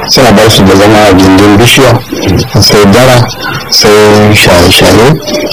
sai a bar su da zama a gindin bishiya sai dara sai shaye-shaye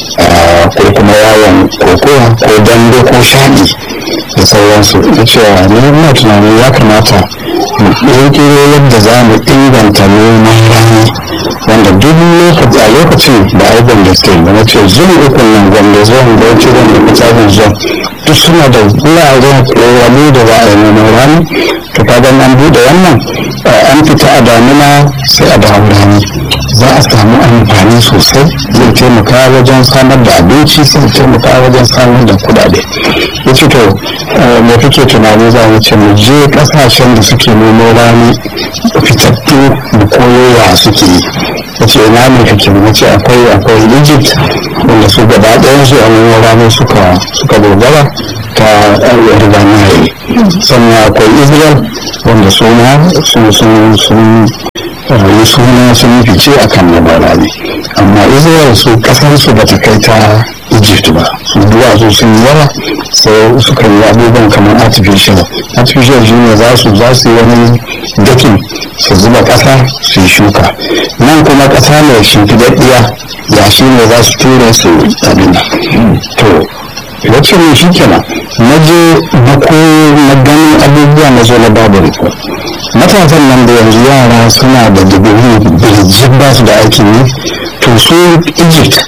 ko kuma yawon kokowa ko dambe ko shaɗi da sauransu da cewa ni ina tunanin ya kamata mu ƙirƙiro yadda za mu inganta noman rani wanda duk lokaci a lokacin da aibon da suke da na ce zuwa ukun nan gwanda zuwan bauchi gwanda kusurin zuwa duk suna da wuraren wani da za a yi noman rani to kaga an buɗe wannan an fita a damina sai a dawo rani za a samu amfani sosai zai taimaka wajen samar da abinci sai taimaka wajen samar da kudade ya ce to me kake tunani za mu ce mu je kasashen da suke nemo rani fitattu mu koyo ya suke yi ya ce ina ne kake mu ce akwai akwai egypt wanda su gaba ɗayan su a nemo rani suka suka dogara ta riga nile sannan akwai israel wanda su ma sun sun sun yi suna sun fice a kan labarari amma israel su kasansu ba ta kai ta egypt ba su duwatsu sun yi yawa sai suka yi abubuwan kamar artificial artificial shi ne za su za su yi wani dakin su zuba kasa su yi shuka nan kuma kasa mai shimfiɗaɗɗiya ya shi ne za su ture su abin to wacce ne shi kenan na je na koyo na ganin abubuwa na zo na babu report matasan nan da yanzu yara suna da digiri birjin ba su da aikin yi to su egypt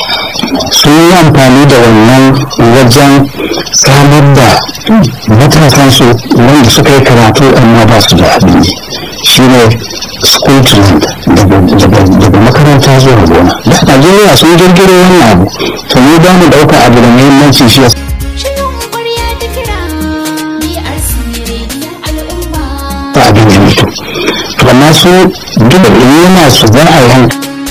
sun yi amfani da wannan wajen samar da matasan su wanda suka yi karatu amma ba su da abin yi shine school to land daga makaranta zuwa gona da najeriya sun girgiro wannan abu to mu ba mu ɗauka abu da muhimmanci shi ta abin ya mutu to amma su duk da yana su za a yanka